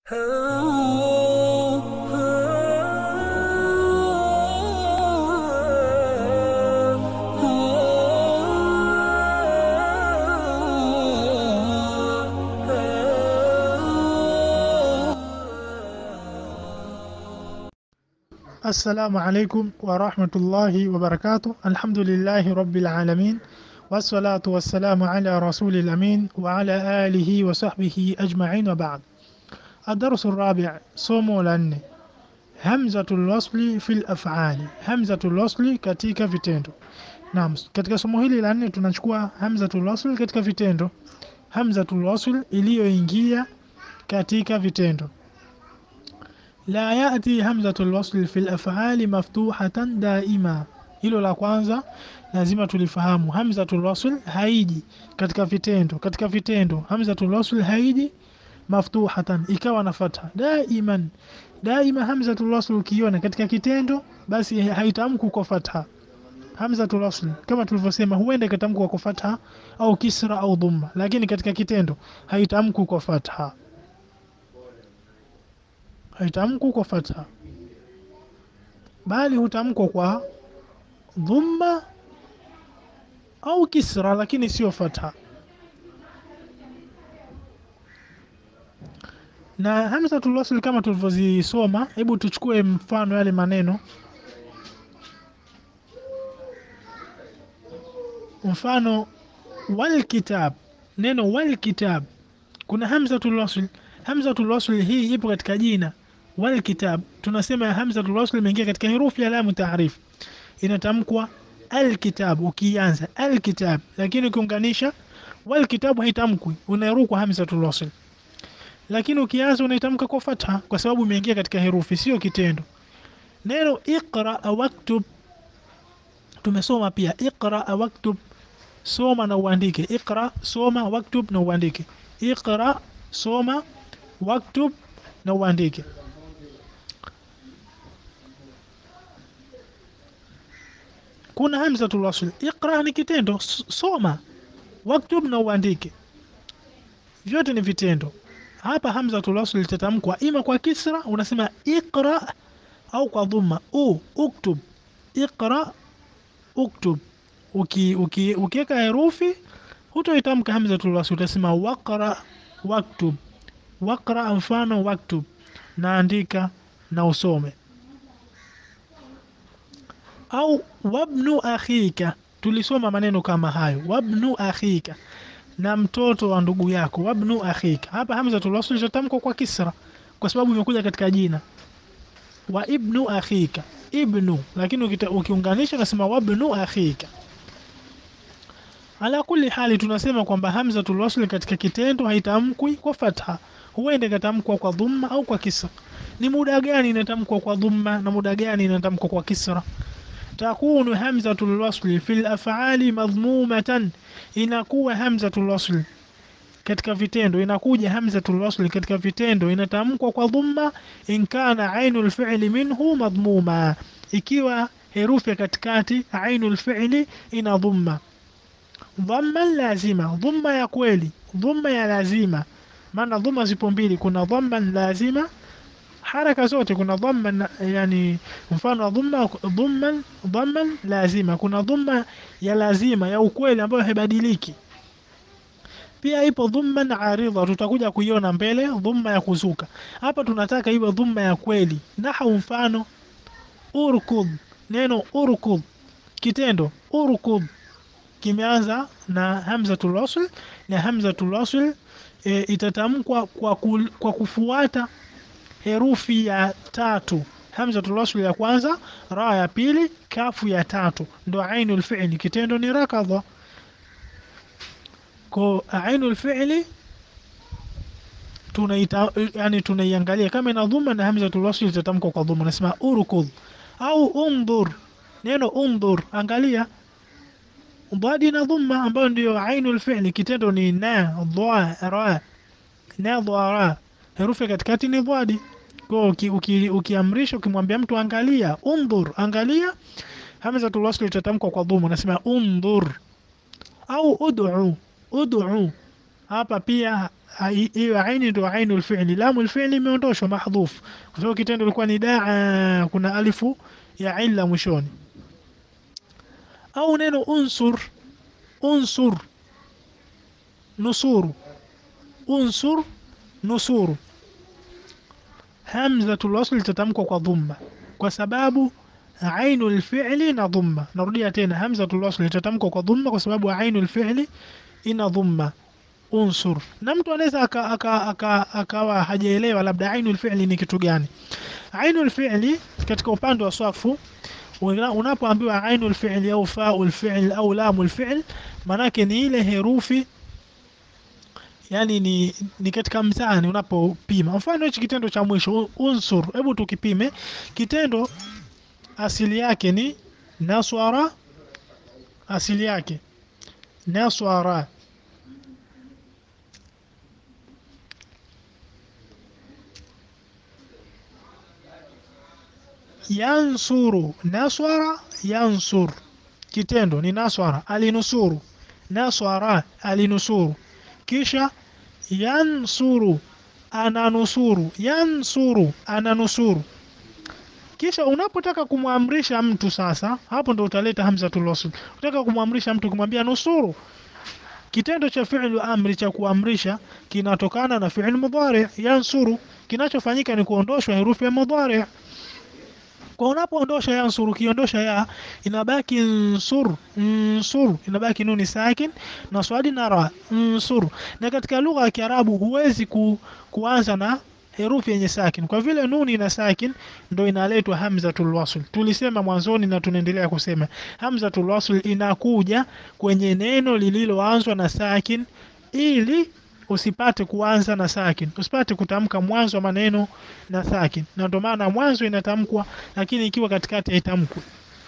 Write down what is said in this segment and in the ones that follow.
السلام عليكم ورحمة الله وبركاته الحمد لله رب العالمين والصلاة والسلام على رسول الأمين وعلى آله وصحبه أجمعين وبعد الدرس الرابع somo la nne hamzatul wasli fil af'ali hamzatul wasli katika vitendo naam katika somo hili la nne tunachukua hamzatul wasli katika vitendo hamzatul wasl iliyoingia katika vitendo la yati hamzatul wasl fil af'ali maftuhatan daima hilo la kwanza lazima tulifahamu hamzatul wasl haiji katika vitendo katika vitendo hamzatul wasl haiji maftuhatan ikawa na fatha daiman daima hamzatul wasl ukiona katika kitendo basi haitamku kwa fatha hamzatul wasl kama tulivyosema huenda ikatamkwa kwa fatha au kisra au dhamma lakini katika kitendo haitamku kwa fatha haitamku kwa fatha bali hutamkwa kwa dhamma au kisra lakini sio fatha na hamzatul wasl kama tulivyozisoma hebu tuchukue mfano yale maneno mfano wal kitab neno wal kitab kuna hamzatul wasl hamzatul wasl hii ipo katika jina wal kitab tunasema hamzatul wasl imeingia katika herufi ya lamu taarif inatamkwa alkitab ukianza alkitab lakini ukiunganisha wal kitab haitamkwi unairukwa hamzatul wasl lakini ukianza unaitamka kwa fatha kwa sababu imeingia katika herufi sio kitendo neno iqra waktub tumesoma pia iqra waktub soma na uandike iqra soma waktub na uandike iqra soma waktub na uandike kuna hamzatul wasl iqra ni kitendo soma waktub na uandike vyote ni vitendo hapa hamzatul wasl litatamkwa ima kwa kisra unasema iqra au kwa dhamma u uktub iqra uktub uki uki ukiweka herufi hutoitamka hamzatul wasl utasema waqra waktub waqra mfano waktub naandika na usome au wabnu akhika tulisoma maneno kama hayo wabnu akhika na mtoto wa ndugu yako wabnu akhika hapa hamzatul wasl itatamkwa kwa kisra kwa sababu imekuja katika jina wa ibnu akhika ibnu lakini ukiunganisha unasema wabnu akhika ala kulli hali tunasema kwamba hamzatul wasl katika kitendo haitamkwi kwa fatha huenda ikatamkwa kwa dhumma au kwa kisra ni muda gani inatamkwa kwa dhumma na muda gani inatamkwa kwa kisra takunu hamzatul wasl fil af'ali madhmumatan inakuwa hamzatul wasl katika vitendo inakuja hamzatul wasl katika vitendo inatamkwa kwa dhumma in kana ainul fi'li minhu madhmuma ikiwa herufi katikati ainul fi'li ina dhumma dhamma lazima dhamma ya kweli dhamma ya lazima maana dhamma zipo mbili kuna dhamma lazima haraka zote kuna dhamma yani mfano dhamma dhamma dhamma lazima kuna dhamma ya lazima ya ukweli ambayo haibadiliki pia ipo dhumma aridha tutakuja kuiona mbele dhumma ya kuzuka hapa tunataka iwe dhumma ya kweli nahu mfano urkud neno urkud kitendo urkud kimeanza na hamzatul wasl na hamzatul wasl e, itatamkwa kwa, kul, kwa kufuata herufi ya tatu hamzatul wasl ya kwanza ra ya pili kafu ya tatu ndo ainul fi'li kitendo ni rakadha ko ainul fi'li tunaita yani tunaiangalia kama ina dhuma na hamzatul wasl itatamkwa kwa dhuma nasema urkud au undur neno undur angalia dhadi na dhumma ambayo ndio ainul fi'li kitendo ni na dha ra na dha ra herufi katikati ni dhadi kwa ukiamrisha ukimwambia mtu angalia undhur angalia hamzatul wasl itatamkwa kwa dhuma nasema undhur au ud'u ud'u hapa pia hai- hiyo aini ndio ainul fi'li lamu alfi'li imeondoshwa mahdhuf kwa sababu kitendo ilikuwa ni daa kuna alifu ya illa mwishoni au neno unsur unsur nusuru unsur nusuru hamzatul wasl itatamkwa kwa dhumma kwa sababu ainul fi'li na dhumma narudia tena hamzatul wasl itatamkwa kwa dhumma kwa sababu ainul fi'li ina dhumma unsur na mtu anaweza akawa aka, aka, akawa hajaelewa labda ainul fi'li ni kitu gani ainul fi'li katika upande wa swafu una- unapoambiwa ainul fi'li au faul fi'l au lamul fi'l manake ni ile herufi yani ni, ni katika mzani unapopima mfano hichi kitendo cha mwisho u- unsur hebu tukipime kitendo asili yake ni naswara asili yake naswara yansuru naswara yansur kitendo ni naswara alinusuru naswara alinusuru kisha yansuru ananusuru yansuru ananusuru kisha unapotaka kumwamrisha mtu sasa hapo ndo utaleta hamzatul wasl unataka kumwamrisha mtu kumwambia nusuru kitendo cha fi'lu amri cha kuamrisha kinatokana na fi'l mudhari yansuru kinachofanyika ni kuondoshwa herufi ya mudhari kwa unapoondosha yansuru ukiondosha ya inabaki nsur nsur inabaki nuni sakin na swadi na ra nsur na katika lugha ya Kiarabu huwezi ku, kuanza na herufi yenye sakin kwa vile nuni na sakin ndo inaletwa hamzatul wasl tulisema mwanzoni na tunaendelea kusema hamzatul wasl inakuja kwenye neno lililoanzwa na sakin ili usipate kuanza na sakin usipate kutamka mwanzo wa maneno na sakin na ndio maana mwanzo inatamkwa lakini ikiwa katikati haitamkwi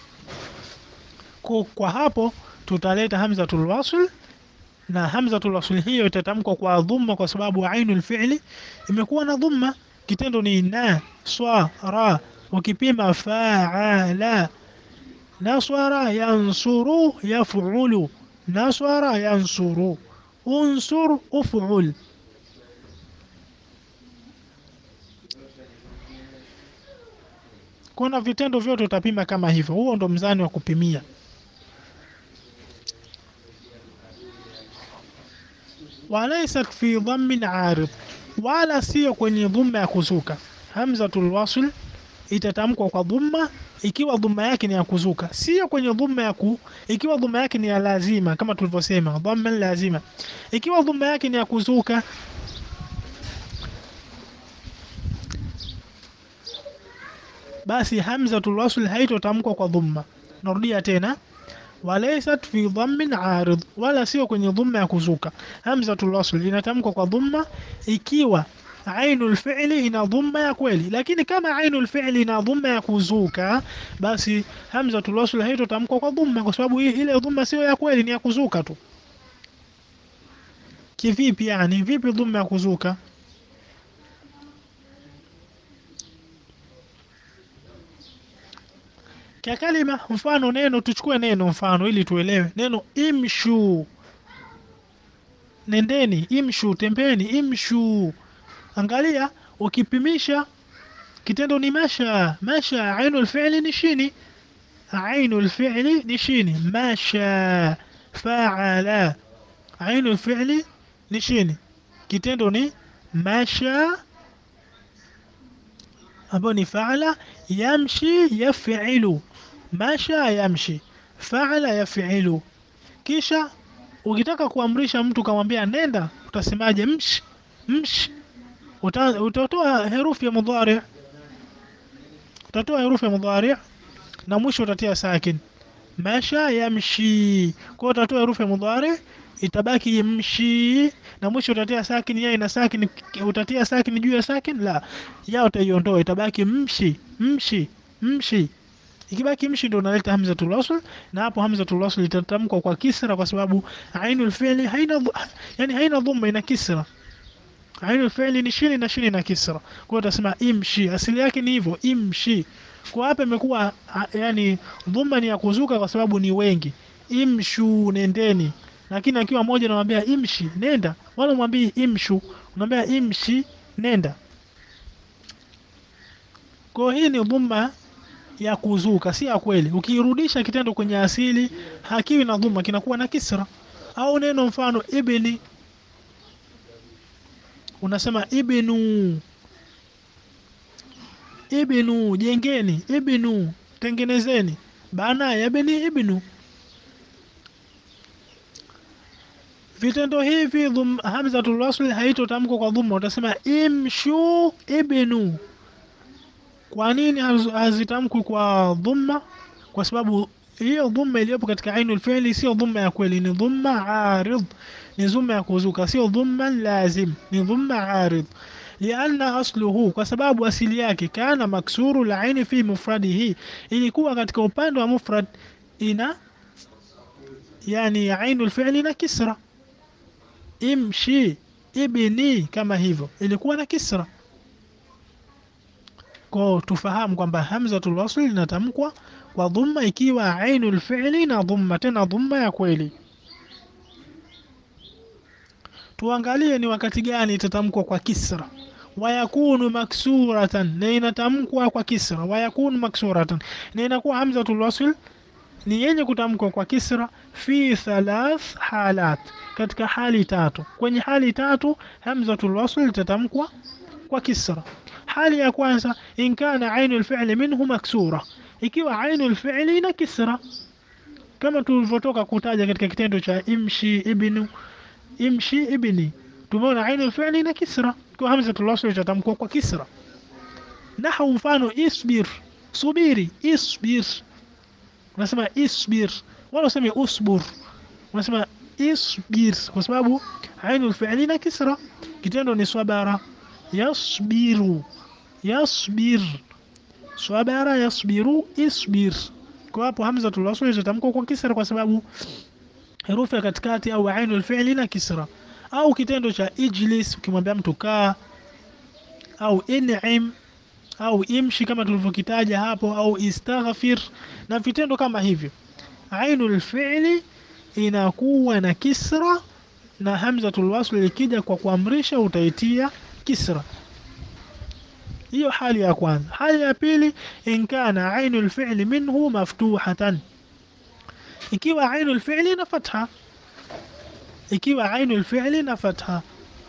kwa, kwa hapo tutaleta hamzatul wasl na hamzatul wasl hiyo itatamkwa kwa dhumma kwa sababu ainul fi'li imekuwa na dhumma kitendo ni na swa ra ukipima fa'ala naswara yansuru yaf'ulu naswara yansuru unsur uf'ul kuna vitendo vyote utapima kama hivyo huo ndo mzani wa kupimia walaysat fi dhammin arid wala sio kwenye dhumma ya kuzuka hamzatul wasl itatamkwa kwa dhumma ikiwa dhumma yake ni ya kuzuka sio kwenye dhumma ya ku ikiwa dhumma yake ni ya lazima kama tulivyosema dhamma lazima ikiwa dhumma yake ni ya kuzuka basi hamzatul wasl haitotamkwa kwa dhumma narudia tena walaysat fi dhammin arid wala sio kwenye dhumma ya kuzuka hamzatul wasl inatamkwa kwa dhumma ikiwa ainul fi'li ina dhumma ya kweli lakini kama ainul fi'li ina dhumma ya kuzuka basi hamzatul wasl haitotamkwa kwa dhumma kwa sababu hii- ile dhumma sio ya kweli ni ya kuzuka tu kivipi yani vipi dhumma ya kuzuka Kia kalima mfano neno tuchukue neno mfano ili tuelewe neno imshu nendeni imshu tembeni imshu angalia ukipimisha kitendo ni masha masha ainul fi'li ni shini ainul fi'li ni shini masha fa'ala ainul fi'li ni shini kitendo ni masha ambayo ni faala yamshi yafilu masha yamshi faala yafilu kisha ukitaka kuamrisha mtu kamwambia nenda utasemaje mshi mshi Uta- utatoa herufi ya mudhari utatoa herufi ya mudhari na mwisho utatia sakin masha yamshi kwa hiyo utatoa herufi ya mudhari itabaki yamshi na mwisho utatia sakin ya ina sakin utatia sakin juu ya sakin la ya utaiondoa itabaki mshi mshi mshi ikibaki mshi ndio unaleta hamzatul wasl na hapo hamzatul wasl itatamkwa kwa kisra kwa sababu ainul fi'li haina dhu- yani haina dhamma ina kisra ainul fi'li ni shini na shini na kisra kwa hiyo utasema imshi asili yake ni hivyo imshi kwa hapa imekuwa a- yani dhamma ni ya kuzuka kwa sababu ni wengi imshu nendeni lakini akiwa moja unamwambia imshi nenda wala mwambii imshu unamwambia imshi nenda kwa hii ni dhumma ya kuzuka si ya kweli ukirudisha kitendo kwenye asili hakiwi na dhumma kinakuwa na kisra au neno mfano ibni unasema ibnu ibnu jengeni ibnu tengenezeni bana yabni ibnu vitendo hivi dhum, hamzatul wasl haitotamkwa kwa dhumma utasema imshu ibnu kwa nini haz- hazitamkwi kwa dhumma kwa sababu hiyo dhumma iliyopo katika ainul fi'li sio dhumma ya kweli ni dhumma arid ni dhumma ya kuzuka sio dhumma lazim ni dhumma arid lianna asluhu kwa sababu asili yake kana maksuru laini fi mufradihi ilikuwa katika upande wa mufrad ina yani ainul fi'li na kisra imshi ibni kama hivyo ilikuwa na kisra kwa tufahamu kwamba hamzatul wasl inatamkwa kwa dhumma ikiwa ainul fi'li na dhumma tena dhumma ya kweli tuangalie ni wakati gani itatamkwa kwa kisra wayakunu maksuratan na inatamkwa kwa kisra wayakunu maksuratan na inakuwa hamzatul wasl ni yenye kutamkwa kwa kisra fi thalath halat katika hali tatu kwenye hali tatu hamzatul wasl itatamkwa kwa kisra hali ya kwanza in kana ainu alfi'li minhu maksura ikiwa ainu alfi'li ina kisra kama tulivyotoka kutaja katika kitendo cha imshi ibnu imshi ibni tumeona ainu alfi'li ina kisra kwa hamzatul wasl itatamkwa kwa kisra nahu mfano isbir subiri isbir unasema isbir wala useme usbur unasema isbir kwa sababu ainu alfi'li ina kisra kitendo ni sabara yasbiru yasbir sabara yasbiru isbir kwa hapo hamzatul wasl itatamkwa kwa kisra kwa sababu herufi ya katikati au ainu alfi'li na kisra au kitendo cha ijlis ukimwambia mtu kaa au in'im au imshi kama tulivyokitaja hapo au istaghfir na vitendo kama hivyo ainu alfi'li inakuwa na kisra na hamzatul wasl ikija kwa kuamrisha utaitia kisra hiyo hali ya kwanza hali ya pili in kana ainu alfi'li minhu maftuhatan ikiwa ainu alfi'li na fatha ikiwa ainu alfi'li na fatha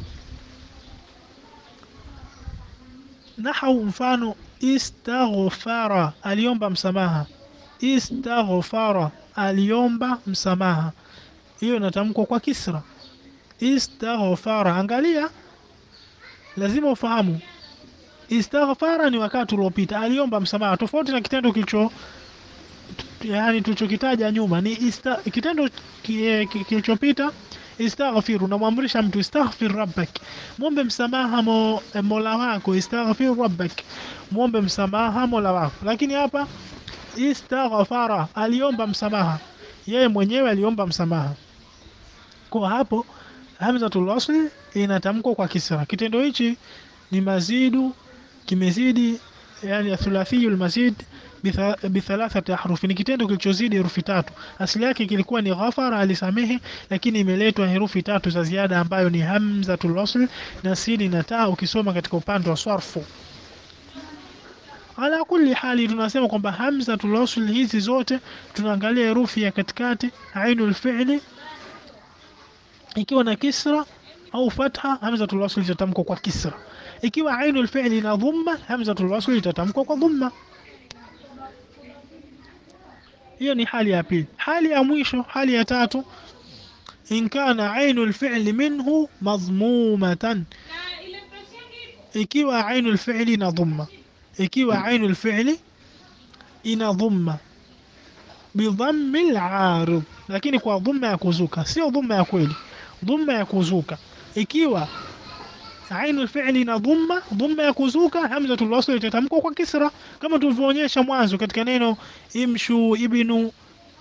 nahau mfano istaghfara aliomba msamaha istaghfara aliomba msamaha hiyo inatamkwa kwa kisra istaghfara angalia lazima ufahamu istaghfara ni wakati uliopita aliomba msamaha tofauti na kitendo kilicho yani tulichokitaja nyuma ni ista, kitendo ki- ki- kilichopita istaghfir unamwamrisha mtu istaghfir rabbak muombe msamaha mo, mola wako istaghfir rabbak muombe msamaha mola wako lakini hapa istaghfara aliomba msamaha yeye mwenyewe aliomba msamaha kwa hapo hamzatul wasl inatamkwa kwa kisra kitendo hichi ni mazidu kimezidi yani thulathiyul mazid bitha- bithalathati ahrufi ni kitendo kilichozidi herufi tatu asili yake kilikuwa ni ghafara alisamehe lakini imeletwa herufi tatu za ziada ambayo ni hamzatul wasl na sini na taa ukisoma katika upande wa sarfu ala kulli hali tunasema kwamba hamzatul wasl hizi zote tunaangalia herufi ya katikati ainul fi'li ikiwa na kisra au fatha hamzatul wasl itatamkwa kwa kisra ikiwa ainul fi'li na dhamma hamzatul wasl itatamkwa kwa dhamma hiyo ni hali ya pili hali ya mwisho hali ya tatu in kana ainul fi'li minhu madhmumatan ikiwa ainul fi'li na dhamma ikiwa ainul fi'li ina dhamma bidhammi al-arid lakini kwa dhamma ya kuzuka sio dhamma ya kweli dhamma ya kuzuka ikiwa ainu fi'li na dhamma dhamma ya kuzuka hamzatul wasl itatamkwa kwa kisra kama tulivyoonyesha mwanzo katika neno imshu ibnu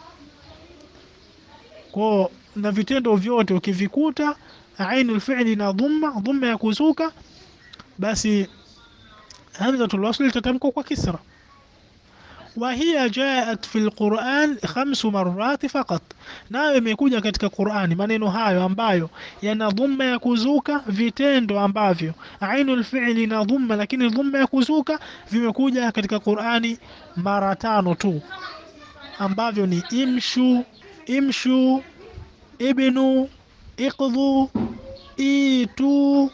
kwa na vitendo vyote ukivikuta ainu fi'li na dhamma dhamma ya kuzuka basi hamzatul wasl itatamkwa kwa kisra وهي جاءت في القرآن خمس مرات فقط nayo imekuja katika Qur'ani maneno hayo ambayo yana dhumma ya kuzuka vitendo ambavyo ainul fi'li na dhumma lakini dhumma ya kuzuka vimekuja katika Qur'ani mara tano tu ambavyo ni imshu imshu ibnu iqdhu itu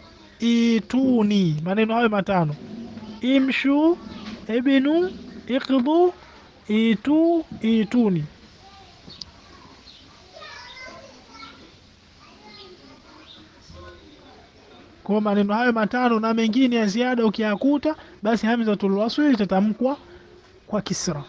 ituni maneno hayo matano imshu ibnu iqdhu itu ituni kwa maneno hayo matano na mengine ya ziada ukiyakuta basi hamzatul wasl itatamkwa kwa kisra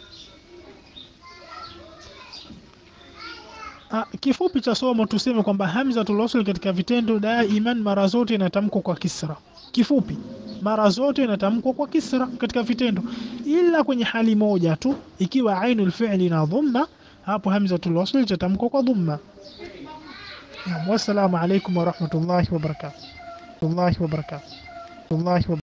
Ah, kifupi cha somo tuseme kwamba hamzatul wasl katika vitendo daiman mara zote inatamkwa kwa kisra kifupi mara zote inatamkwa kwa kisra katika vitendo ila kwenye hali moja tu ikiwa ainul fi'li na dhamma hapo hamzatul wasl itatamkwa kwa dhamma Naam, wassalamu alaikum warahmatullahi wabarakatuh. Wallahi wabarakatuh. Wallahi wabarakatuh.